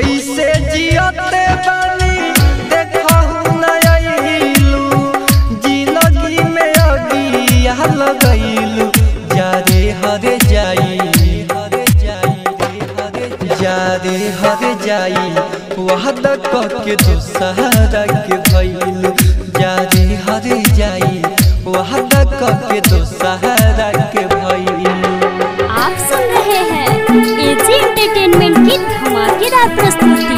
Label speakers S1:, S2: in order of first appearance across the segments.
S1: कैसे जियते बानी देखहु न अइलू जिंदगी में अगिया लगैलू जा रे हरे जाई हरे जाई रे हरे जा रे हरे जाई वादा के दोसहरा के भइलू जा रे हरे जाई वादा के दोसहरा के भइलू
S2: आप सुन रहे हैं एजी एंटरटेनमेंट की धमाकेदार प्रस्तुति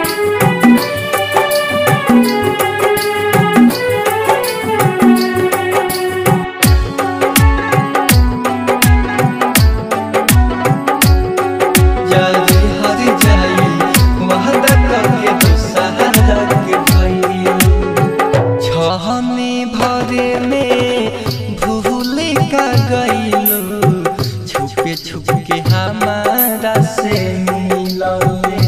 S1: जारी हर जाई वादा करके दोसहरा के भइलू छहने भरे में भूल का गइलू छुपे छुपके हमारा से मिलले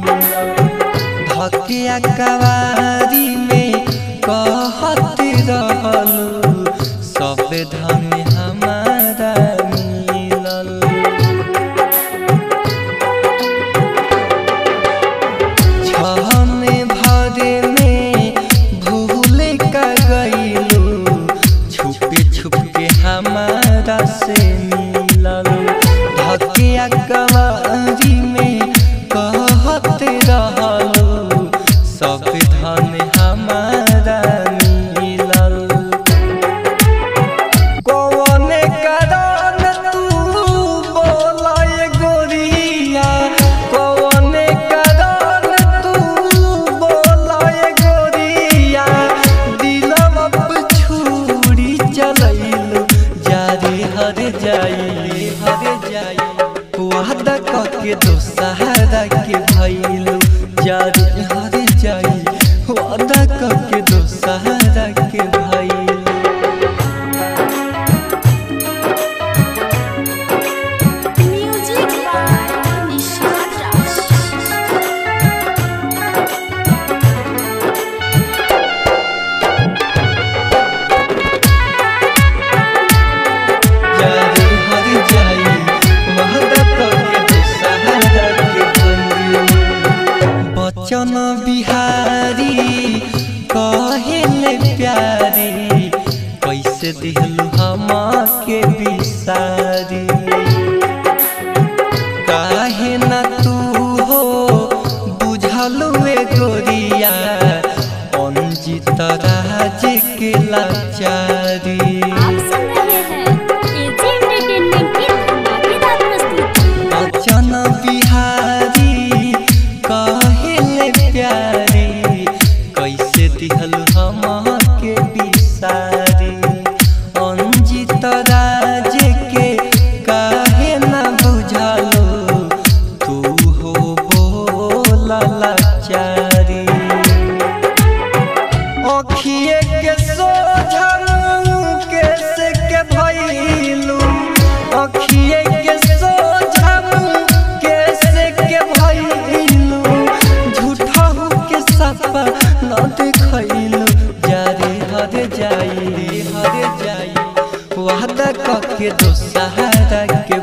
S1: धकिया कवारी में कहत रहलू सब धन हमारा मिलल छहने भरे में भूल का गइलू छुपे छुपके हमारा से मिलल धकिया कवारी में कहत रहलू सब धन हमारा मिलल कौने कारण तू बोलाए गोरिया कौने कारण तू बोलाए गोरिया दिलवा पे छुरी चलैलू जारी हर जाई हर जाई वादा के दोसहरा के भइलू जारी हर जाई वादा के दोसहरा के भइलू
S2: म्यूजिक बाय निशाद राज
S1: जारी हर जाई वादा करके दोसहरा के भइलू बचन बिहारी कहेले प्यारी कैसे दिहलू हमा के बिसारी काहे न तू हो बुझलू ए गोरिया अंजित राज के लाचारी
S2: आप सुन रहे हैं एजी एंटरटेनमेंट की धमाकेदार प्रस्तुति
S1: अचन बिहारी कहेले प्यारी कैसे दिहल हम के बिसारी अंजित राज के काहे न बुझलो तू हो बोला लाचारी अखिए के सोझल कैसे के भइलू अखिए के सोझल कैसे के भइलू झूठहू के सपा न देखैलू जारे हर जाई रे हर जाई वादा क के दोसहरा के